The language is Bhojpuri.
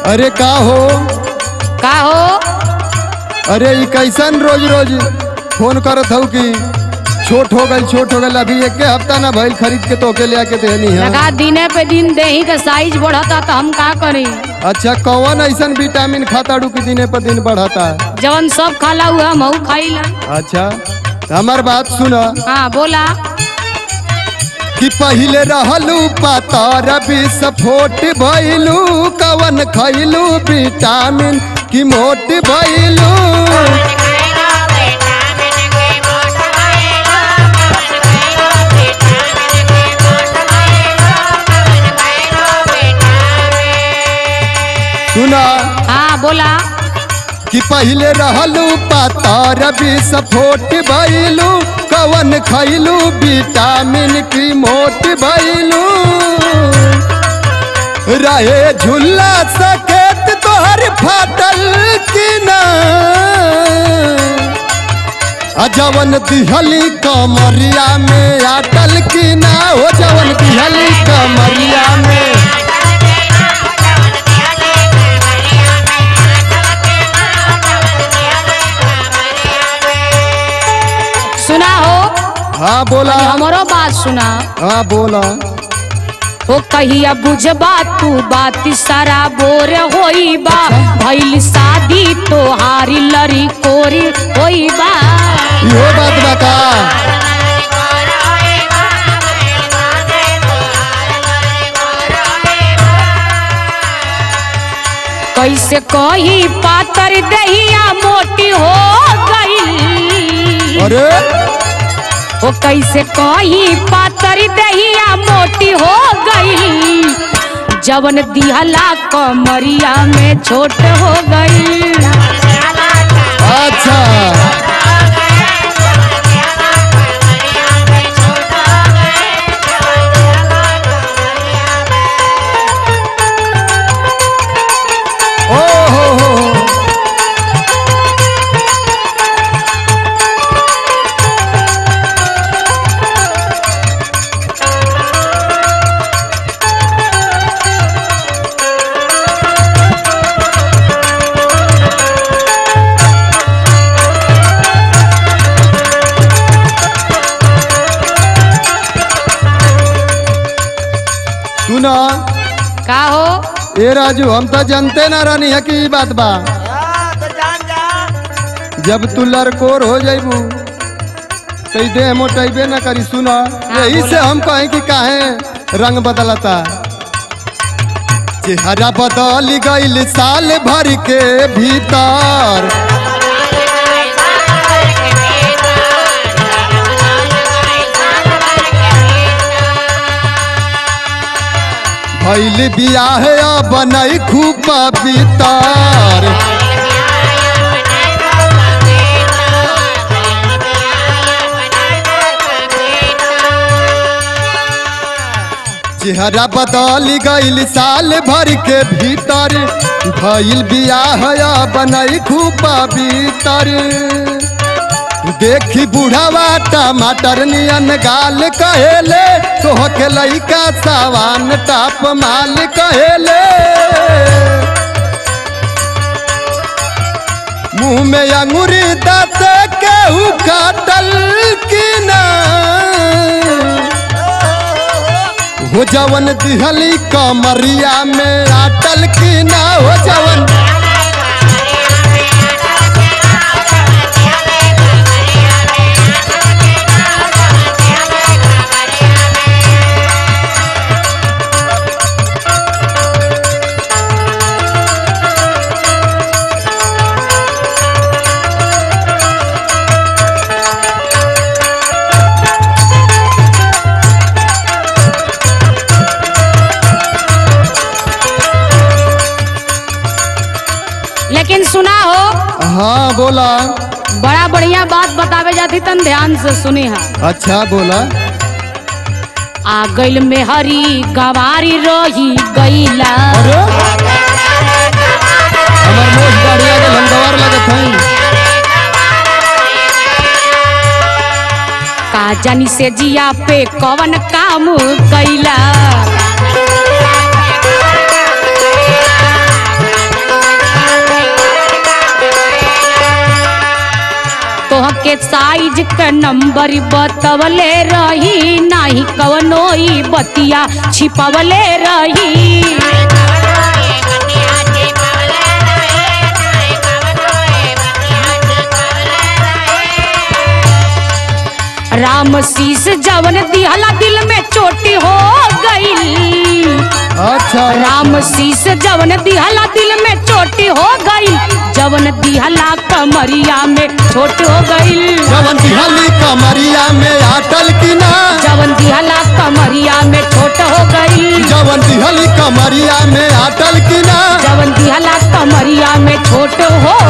अरे का हो का हो अरे ई कैसन रोज रोज फोन करत हूँ कि छोट हो गई छोट हो गई अभी एक हफ्ता ना भइल खरीद के तो के ले आके देनी है लगा दिने पे दिन देही के साइज बढ़ता तो हम का करी अच्छा कौन ऐसन विटामिन खाता डू कि दिने पर दिन बढ़ता है जवन सब खाला हुआ हम खाइला अच्छा हमार बात सुना हाँ बोला कि पहिले रहलू पातर विस्फोट भइलू कवन खइलू विटामिन कि मोट भइलू सुना हाँ बोला कि पहिले रहलू पातर विस्फोट भइलू कवन खइलू विटामिन की मोट भइलू रहे झुल्ला सकेत तोहर फाटल कि ना आ जवन दिहली कमरिया में आटल कि ना हो जवन दिहली कमरिया में सुना हो हाँ बोला हमारो बात सुना हाँ बोला ओ कहिया बुझबा तू बात सारा बोर होई बा भइल शादी तोहारी लरी कोरी होई बा इहो बात बता कैसे कही पातर दहिया मोटी हो गई अरे ओ कैसे कही पातर दहिया मोटी हो गई जवन दिहला कमरिया में छोट हो गई अच्छा ओ हो हो हो। सुना का हो ए राजू हम तो जानते ना रहनी है कि ई बात बा जब तू लड़कोर हो जाइबू तो ई देह मोटाइबे ना करी सुना यही से हम कहें कि काहे रंग बदलता चेहरा बदल गईल साल भर के भीतर भइल बियाह बनई खूब पवितर चेहरा बदल गईल साल भर के भीतर भइल बियाह बनई खूब पवितर देखी बुढ़ावा टमाटर नियन गाल कहेले तोह के लइका सावान टाप माल कहेले मुंह में अंगूरी दाँत केहू काटल कि ना हो जवन दिहली कमरिया में आटल कि ना हो जवन लेकिन सुना हो हाँ बोला बड़ा बढ़िया बात बतावे जाती तन ध्यान से सुनी है अच्छा बोला आ गइल में हरी गवारी रही गईला अरे हमार मोज बढ़िया गल हम गवार लगत हई का जानी से जिया पे कवन काम कैला तोह के साइज के नंबर बतवले रही नाही कवनो ई बतिया छिपवले रही राम शीस जवन दिहला दिल में चोटी हो गई अच्छा राम शीस जवन दिहला दिल में चोटी हो गई जवन दिहला कमरिया में छोट हो गई जवन दिहली कमरिया में अटल की ना जवन दिहला कमरिया में छोट हो गई जवन दिहली कमरिया में अटल की ना जवन दिहला कमरिया में छोट हो